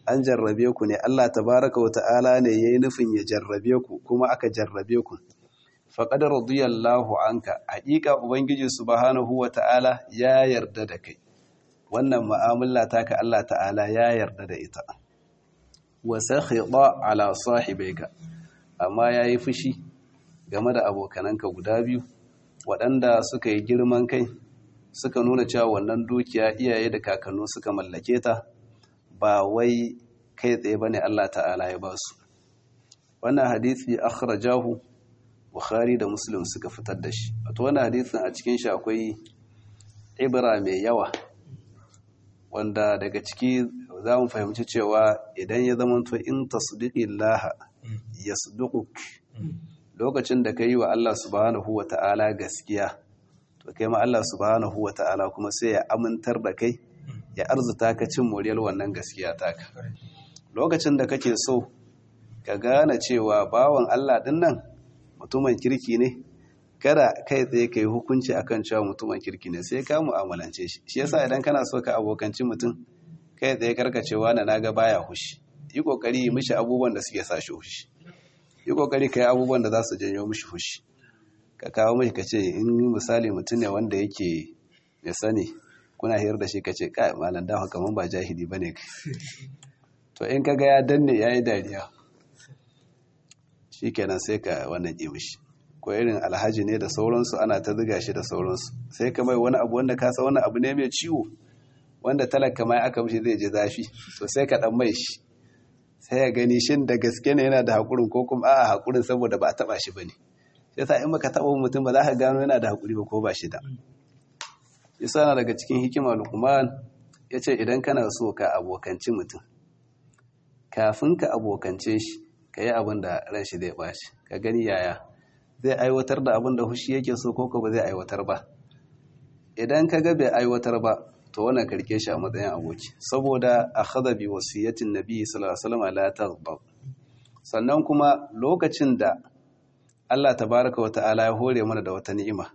an jarrabe ku ne Allah tabaraka wa ta'ala ne yayi nufin ya jarrabe ku kuma aka jarrabe ku faqad radiyallahu anka haƙiƙa ubangiji subhanahu wa ta'ala ya yarda da kai wannan mu'amala taka Allah ta'ala ya yarda da ita wa sakhita ala sahibaika amma yayi fushi game da abokananka guda biyu waɗanda suka yi girman kai suka nuna cewa wannan dukiya iyaye da kakannu suka mallake ta ba wai kai tsaye bane Allah ta'ala ya ba su wannan hadisi akhrajahu Bukhari da Muslim suka fitar da shi wato wannan hadisin a cikin shi akwai ibra mai yawa wanda daga ciki za mu fahimci cewa idan ya zama to in tasdiqillaha yasduquk lokacin da ka yi wa Allah subhanahu wa ta'ala gaskiya to kai ma Allah subhanahu wa ta'ala kuma sai ya amintar da kai ya arzuta ka cin moriyar wannan gaskiya taka lokacin da kake so ka gane cewa bawan Allah din nan mutumin kirki ne kada kai tsaye kai hukunci akan cewa mutumin kirki ne sai ka mu'amalance shi shi yasa idan kana so ka abokanci mutum kai tsaye karkacewa na naga baya hushi yi kokari mishi abubuwan da suke sa shi hushi yi kokari ka yi abubuwan da za su janyo mishi fushi ka kawo mai ka ce in misali mutum ne wanda yake ya sani kuna hiyar da shi ka ce kai malam dafa kamar ba jahili ba ne to in ka ga ya danne ya yi dariya shi kenan sai ka wannan ƙi mishi ko irin alhaji ne da sauransu ana ta ziga shi da sauransu sai ka mai wani abu wanda ka san wani abu ne mai ciwo wanda talaka mai aka mishi zai je zafi to sai ka dan mai shi sai ya gani shin da gaske ne yana da haƙurin ko kuma a haƙurin saboda ba a taɓa shi ba ne sai sa in baka taɓa mutum ba za ka gano yana da haƙuri ba ko ba shi da isa na daga cikin hikima lukman ya ce idan kana so ka abokanci mutum kafin ka abokance shi ka yi abin da ran shi zai ɓaci ka gani yaya zai aiwatar da abin da hushi yake so ko ba zai aiwatar ba idan ka ga bai aiwatar ba to wannan karke shi a matsayin aboki saboda akhadha bi wasiyatin nabi sallallahu alaihi wasallam la taghdab sannan kuma lokacin da Allah tabaraka wa ta'ala ya hore mana da wata ni'ima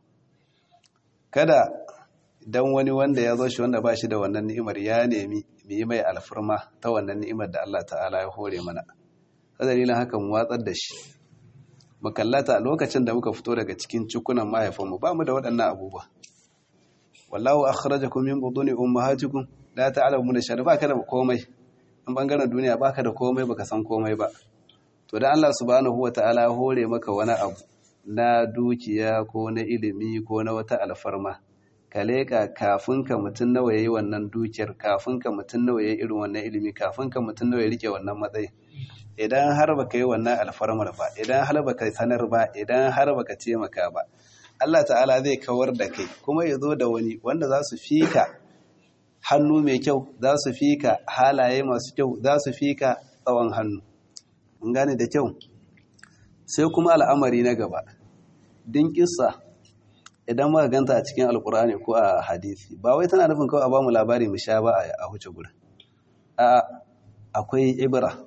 kada dan wani wanda ya zo shi wanda ba shi da wannan ni'imar ya nemi mu yi mai alfurma ta wannan ni'imar da Allah ta'ala ya hore mana dalilin haka mu watsar da shi mu kallata lokacin da muka fito daga cikin cikunan mahaifanmu ba mu da waɗannan abubuwa wallahu akhrajakum min buduni ummahatikum la ta'lamuna shay'an baka da komai in bangaren duniya baka da komai baka san komai ba to dan Allah subhanahu wataala ya hore maka wani abu na dukiya ko na ilimi ko na wata alfarma ka leka kafin ka mutun nawa yayi wannan dukiyar kafin ka mutun nawa yayi irin wannan ilimi kafin ka mutun nawa ya rike wannan matsayi idan har baka yi wannan alfarmar ba idan har baka sanar ba idan har baka taimaka ba Allah ta'ala zai kawar da kai kuma ya zo da wani wanda za su fika hannu mai kyau za su fika halaye masu kyau za su fika tsawon hannu mun gane da kyau sai kuma al'amari na gaba din kissa idan muka ganta a cikin alkur'ani ko a hadisi ba wai tana nufin kawai a bamu labari mu sha ba a huce gurin a akwai ibra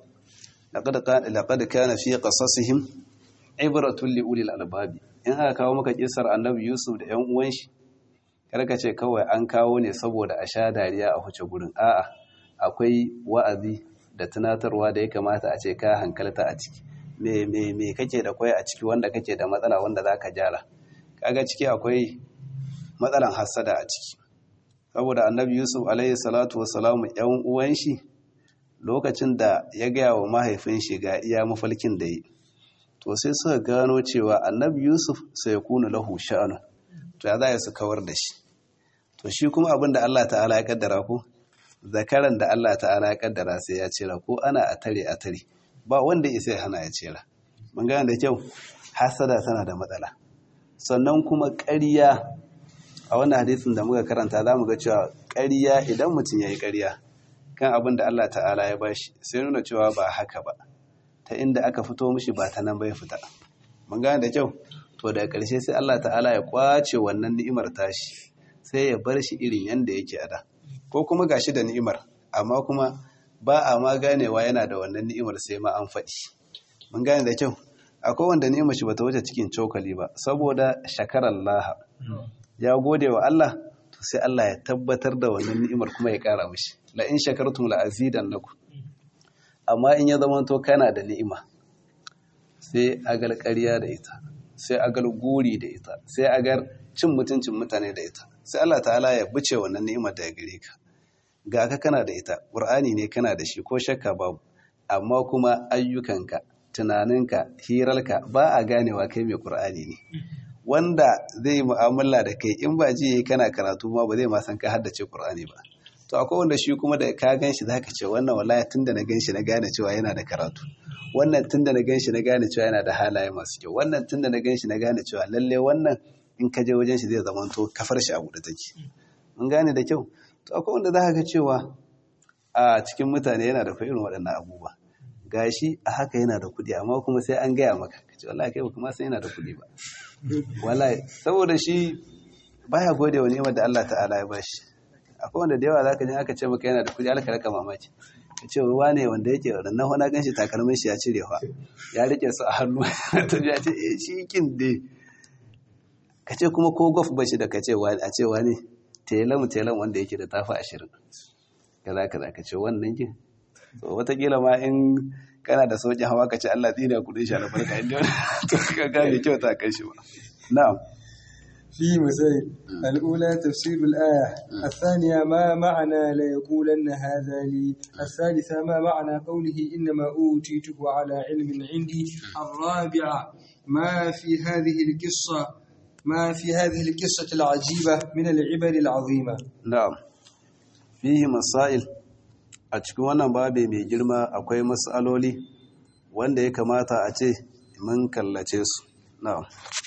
laqad kana fi qasasihim ibratun li ulil albabi in aka kawo maka kisar annabi yusuf da yan uwan shi karka ce kawai an kawo ne saboda a sha dariya a huce gurin a'a akwai wa'azi da tunatarwa da ya kamata a ce ka hankalta a ciki me me me kake da kwai a ciki wanda kake da matsala wanda zaka gyara kaga ciki akwai matsalan hassada a ciki saboda annabi yusuf alaihi salatu wassalamu yan uwan shi lokacin da ya gaya wa mahaifin shi ga iya mafalkin da yi to sai suka gano cewa annabi yusuf sai kuna lahu sha'anu to ya za su kawar da shi to shi kuma abin da Allah ta'ala ya kaddara ko zakaran da Allah ta'ala ya kaddara sai ya cira ko ana a tare a tare ba wanda isa ya hana ya cira mun gane da kyau hasada tana da matsala sannan kuma ƙarya a wannan hadisin da muka karanta za mu ga cewa ƙarya idan mutum ya yi ƙarya kan abin da Allah ta'ala ya bashi sai nuna cewa ba haka ba ta inda aka fito mishi ba ta nan bai fita mun gane da kyau to daga ƙarshe sai Allah ta'ala ya kwace wannan ni'imar tashi sai ya bar shi irin yanda yake a da ko kuma gashi da ni'imar amma kuma ba a ma ganewa yana da wannan ni'imar sai ma an faɗi mun gane da kyau akwai wanda ni'imar shi bata wuce cikin cokali ba saboda shakarar laha ya gode wa Allah to sai Allah ya tabbatar da wannan ni'imar kuma ya ƙara mishi la in shakartum la azidannakum amma in ya zama to kana da ni'ima sai agal ƙarya da ita sai agal guri da ita sai agar cin mutuncin mutane da ita sai Allah ta'ala ya buce wannan ni'imar da ya gare ka ga ka kana da ita ƙur'ani ne kana da shi ko shakka babu amma kuma ayyukanka tunaninka hirarka ba a ganewa kai mai ƙur'ani ne wanda zai yi mu'amala da kai in ba ji yayi kana karatu ma ba zai ma san ka haddace ƙur'ani ba to akwai wanda shi kuma da ka gan shi zaka ce wannan wallahi tunda na gan shi na gane cewa yana da karatu wannan tunda na gan shi na gane cewa yana da halaye masu kyau wannan tunda na gan shi na gane cewa lalle wannan in ka je wajen shi zai zama to kafar shi a buɗe take mun gane da kyau to akwai wanda za ga cewa a cikin mutane yana da irin waɗannan abubuwa gashi a haka yana da kuɗi amma kuma sai an gaya maka ka ce wallahi kai kuma sai yana da kuɗi ba wallahi saboda shi baya gode wa ni'imar da Allah ta'ala ya bashi akwai wanda da yawa zaka ji aka ce maka yana da kuɗi alka raka mamaki ka ce ruwa ne wanda yake wannan hona ganshi takalmin shi ya cire fa ya rike su a hannu ta ya ce eh shi kin dai ka ce kuma ko gof bashi da ka ce a ce wani telan telan wanda yake da tafi ashirin kaza kaza ka ce wannan kin so watakila ma in kana da sauƙin hawa ka ce Allah tsina kudin shi albarka inda to ka ga bai kyauta kai shi ba na'am في مسائل الأولى تفسير الآية الثانية ما معنى لا يقولن هذا لي الثالثة ما معنى قوله إنما أوتيته على علم عندي الرابعة ما في هذه القصة ما في هذه القصة العجيبة من العبر العظيمة na'am fihi masail a cikin wannan babe mai girma akwai mas'aloli wanda ya kamata a ce mun kallace su na'am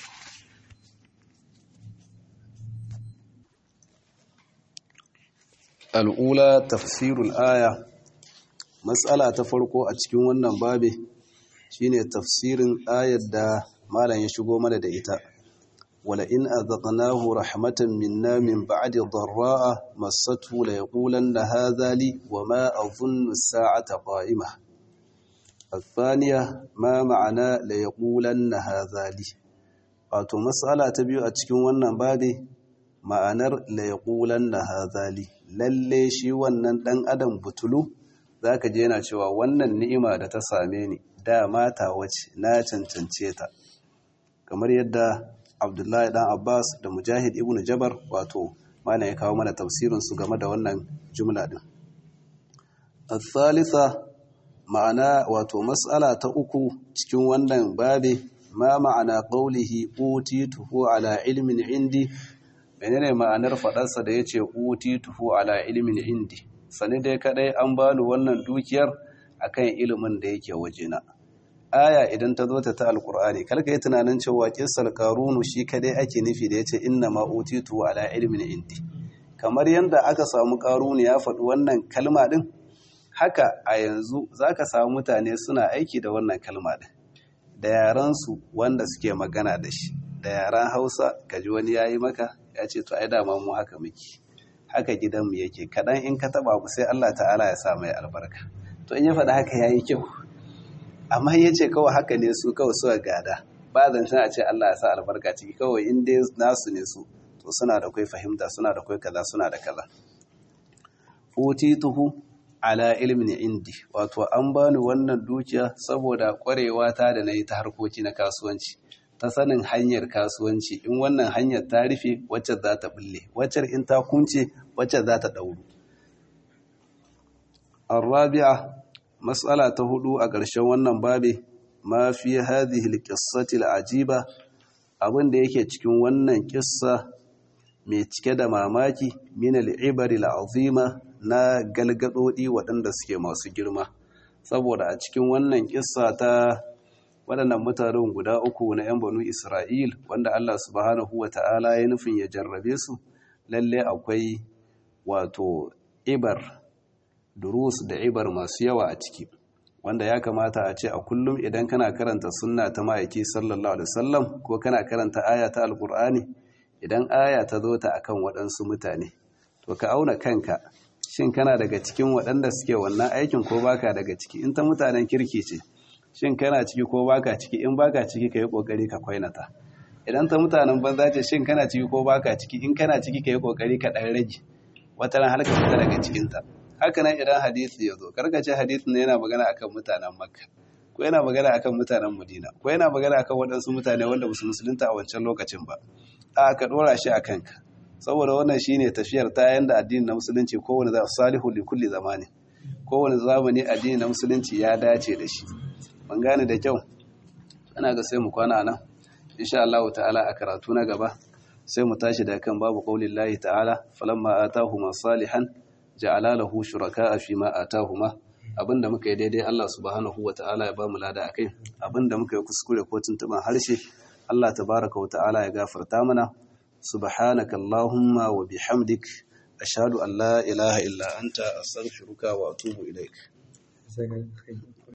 al'ula tafsirul aya mas'ala ta farko a cikin wannan babe shine tafsirin ayar da malam ya shigo mana da ita ولئن أذقناه رحمة منا من بعد ضراء مسته ليقولن هذا لي وما أظن الساعة قائمة الثانية ما معنى ليقولن هذا لي wato mas'ala ta biyu a cikin wannan babe ma'anar la yaqulanna hadha li lalle shi wannan dan adam butulu zaka je yana cewa wannan ni'ima da ta same ni da mata wace na cancance ta kamar yadda abdullahi dan abbas da mujahid ibn jabar wato mana ya kawo mana tafsirin su game da wannan jumla din al-thalitha ma'ana wato mas'ala ta uku cikin wannan babe ma ma'ana qawlihi utituhu ala ilmin indi menene ma'anar fadarsa da yace utituhu ala ilmin indi sani dai kadai an bani wannan dukiyar akan ilimin da yake wajena aya idan ta zo ta ta alkur'ani kalka yi tunanin cewa kissar karunu shi kadai ake nufi da ya ce inna ma utitu ala ilmin indi kamar yadda aka samu karunu ya faɗi wannan kalma din haka a yanzu zaka samu mutane suna aiki da wannan kalma din da yaran su wanda suke magana da shi da yaran Hausa kaji wani yayi maka ya ce to ai dama mu haka muke haka gidanmu yake kadan in ka taba mu sai Allah ta'ala ya sa mai albarka to in ya faɗi haka yayi kyau amma ya ce kawai haka ne su kawai suka gada ba zancen a ce Allah ya sa albarka ciki kawai in dai nasu ne su to suna da kai fahimta suna da kai kaza suna da kaza utituhu ala ilmin indi wato an bani wannan dukiya saboda kwarewa ta da nayi ta harkoki na kasuwanci ta sanin hanyar kasuwanci in wannan hanyar ta rufe wacce za ta bulle wacce in ta kunce wacce za ta dauru الرابعة matsala ta hudu a ƙarshen wannan babe ma fi hadhihi alqissati alajiba abin da yake cikin wannan kissa mai cike da mamaki min al'ibari al'azima na galgadodi waɗanda suke masu girma saboda a cikin wannan kissa ta waɗannan mutanen guda uku na 'yan banu Isra'il wanda Allah subhanahu wa ta'ala ya nufin ya jarrabe su lalle akwai wato ibar durus da ibar masu yawa a ciki wanda ya kamata a ce a kullum idan kana karanta sunna ta ma'aiki sallallahu alaihi wasallam ko kana karanta aya ta alkur'ani idan aya ta zo ta akan waɗansu mutane to ka auna kanka shin kana daga cikin waɗanda suke wannan aikin ko baka daga ciki in ta mutanen kirki ce shin kana ciki ko baka ciki in baka ciki ka yi ƙoƙari ka kwainata idan ta mutanen banza ce shin kana ciki ko baka ciki in kana ciki ka yi ƙoƙari ka ɗan rage wata ran har ka fita daga cikinta haka nan idan hadisi ya zo karkace hadisin ne yana magana akan mutanen makka ko yana magana akan mutanen madina ko yana magana akan waɗansu mutane wanda musu musulunta a wancan lokacin ba a ka ɗora shi a kanka saboda wannan shine tafiyar ta yanda addini na musulunci kowane za salihu li kulli zamani kowane zamani addini na musulunci ya dace da shi ban gane da kyau ana ga sai mu kwana nan insha Allah ta'ala a karatu na gaba sai mu tashi da kan babu qaulillahi ta'ala falamma atahuma salihan ja'ala lahu shuraka'a fima atahuma abinda muka yi daidai Allah subhanahu wata'ala ya ba mu lada akai abinda muka yi kuskure ko tuntuban harshe Allah tabaraka wa ta'ala ya gafarta mana subhanaka allahumma wa bihamdik ashhadu an la ilaha illa anta astaghfiruka wa atubu ilaik